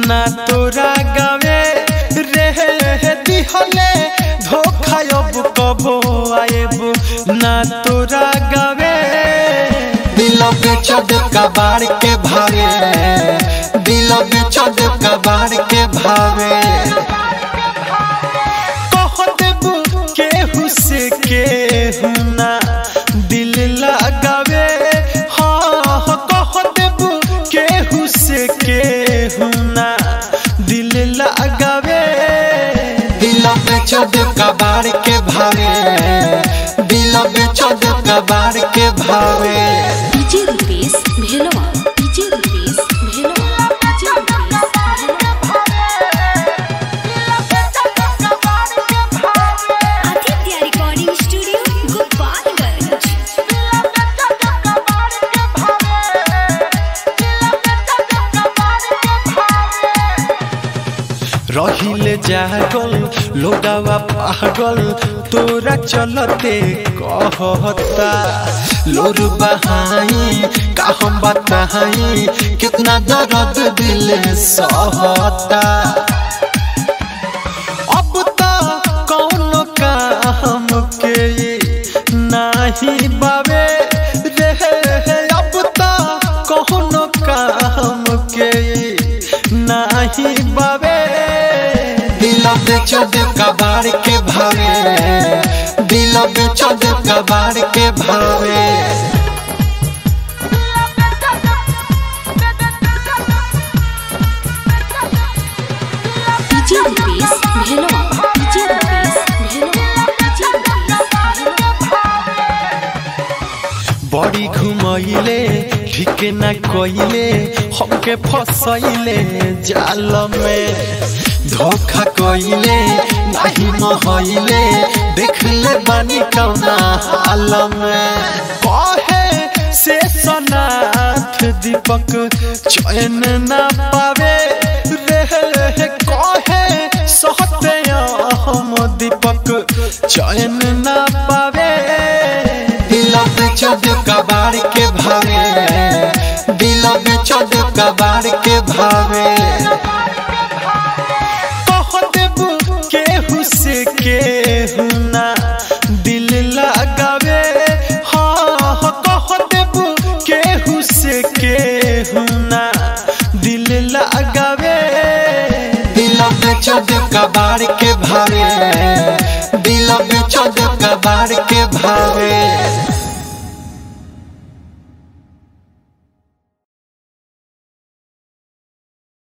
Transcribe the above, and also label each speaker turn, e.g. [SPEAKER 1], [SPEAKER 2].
[SPEAKER 1] ना तोरा गावे रे दिहले धोखा अब कबो आएब ना तोरा गावे
[SPEAKER 2] दिल बेचद कबाड़ के भावे दिल बेचद कबाड़ के भावे
[SPEAKER 1] कह देबू केहू से केहू ना दिल लगावे हाँ हाँ, कह देबू केहू से केहू ना दिल लगावे
[SPEAKER 2] दिल बेचद कबाड़ के भावे दिल बेचद कबाड़ के भावे
[SPEAKER 3] DJ Rupesh Bhelwa DJ Rupesh Bhelwa DJ Rupesh Aditya recording studio Gopalganj
[SPEAKER 1] रहिले जागल लोगावा पागल तोरा चलते कहता
[SPEAKER 2] लोर बहाई का हम बताई कितना दर्द दिल सहता
[SPEAKER 1] अब तो कौन काम के नाही बावे रे अब तो कौन काम के नाही बावे
[SPEAKER 2] दिल बेचद कबाड़ के भावे दिल बेचद कबाड़ के भावे
[SPEAKER 3] DJ Rupesh Bhelwa DJ Rupesh Bhelwa DJ Rupesh Bhelwa
[SPEAKER 1] बड़ी घुमैले ठीक न कइले हमके फसैले जाल में
[SPEAKER 2] धोखा कइले नहीं महइले देख ले बानी कौना हाल में
[SPEAKER 1] कहे से सनाथ दीपक चैन न पावे रे कहे सहते हम दीपक चैन न पावे
[SPEAKER 2] दिल बेचद कबाड़ के भावे दिल बेचद कबाड़ के भावे
[SPEAKER 1] कह देबू केहू से केहू ना दिल लगावे हाँ हाँ, कह देबू केहू से केहू ना दिल लगावे
[SPEAKER 2] दिल बेचद कबाड़ के भावे दिल बेचद कबाड़ के भावे